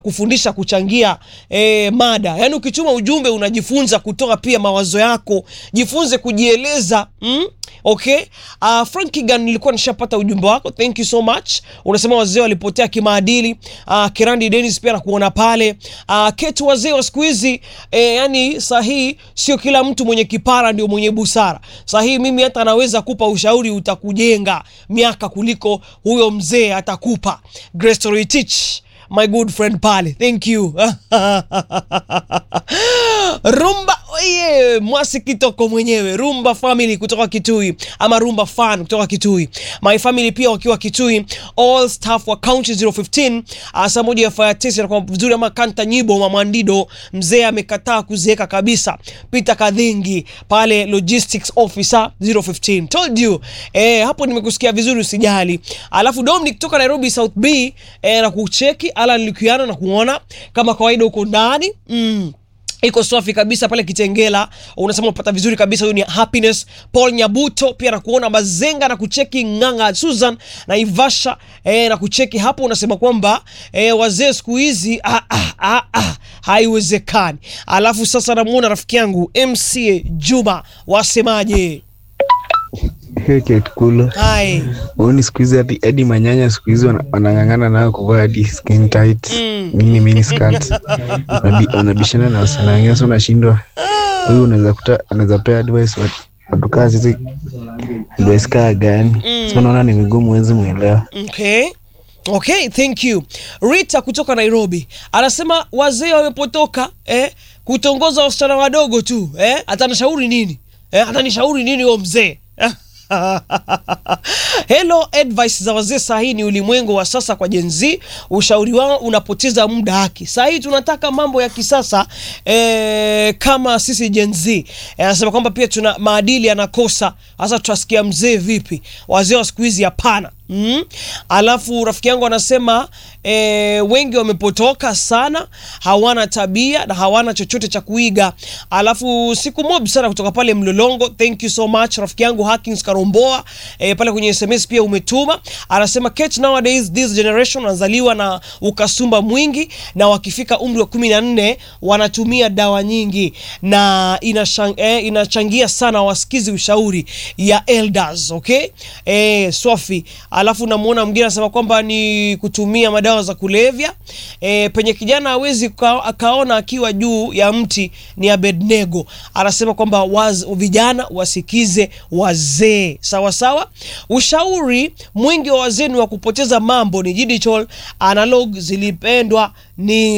kufundisha kuchangia eh, mada yaani ukituma ujumbe unajifunza kutoa pia mawazo yako jifunze kujieleza mm? okay uh, frankigan nilikuwa nishapata ujumbe wako thank you so much unasema wazee walipotea kimaadili uh, kirandi denis pia nakuona pale uh, ketu wazee wa siku hizi eh, yani sahii sio kila mtu mwenye kipara ndio mwenye busara sahii mimi hata anaweza kupa ushauri utakujenga miaka kuliko huyo mzee atakupa Grace Teach my good friend pale thank you rumba oye mwasi kitoko mwenyewe rumba family kutoka kitui ama rumba fan kutoka kitui my family pia wakiwa kitui all staff wa county 015 uh, saa moja ya fire test inakuwa vizuri ama kanta nyibo mamwandido mzee amekataa kuzeeka kabisa peter kadhingi pale logistics officer 015 told you eh, hapo nimekusikia vizuri usijali alafu dominic kutoka nairobi south b eh, na kucheki alan likiano na kuona kama kawaida huko ndani mm iko safi kabisa pale kitengela unasema unapata vizuri kabisa huyu ni happiness paul nyabuto pia nakuona mazenga na kucheki nganga susan na ivasha e, na kucheki hapo unasema kwamba e, wazee siku hizi ah, ah, ah, ah, haiwezekani alafu sasa namuona rafiki yangu mca juma wasemaje Ketkulu hai uoni siku hizi hadi hadi manyanya siku hizi wana- wanang'ang'ana nayo kuvaa hadi skin tight mini mini skirt Wanabi- wanabishana na wasichana wengine, so unashindwa huyu unaweza kuta anaweza pea advice wat- watu kaa sisi advice kaa gani so naona ni vigumu huwezi mwelewa okay okay thank you rita kutoka nairobi anasema wazee wamepotoka eh, kutongoza wasichana wadogo tu eh, atanishauri nini eh, atanishauri nini huo mzee Hello, advice za wazee saa hii ni ulimwengu wa sasa kwa Gen Z. Ushauri wao unapoteza muda haki. Saa hii tunataka mambo ya kisasa eh, kama sisi Gen Z. Eh, Anasema kwamba pia tuna maadili yanakosa. Sasa tutasikia mzee vipi? Wazee wa siku hizi hapana. Mm. Alafu rafiki yangu anasema e, wengi wamepotoka sana, hawana tabia na hawana chochote cha kuiga. Alafu siku mob sana kutoka pale Mlolongo, thank you so much rafiki yangu Hakins Karomboa e, pale kwenye SMS pia umetuma. Anasema catch nowadays this generation wanazaliwa na ukasumba mwingi na wakifika umri wa kumi na nne wanatumia dawa nyingi na inashang, eh, inachangia sana wasikizi ushauri ya elders okay eh, swafi alafu namuona mwingine anasema kwamba ni kutumia madawa za kulevya e, penye kijana hawezi ka- akaona akiwa juu ya mti ni Abednego anasema kwamba waz, vijana wasikize wazee sawa sawa ushauri mwingi wa wazee ni wa kupoteza mambo ni digital analog zilipendwa ni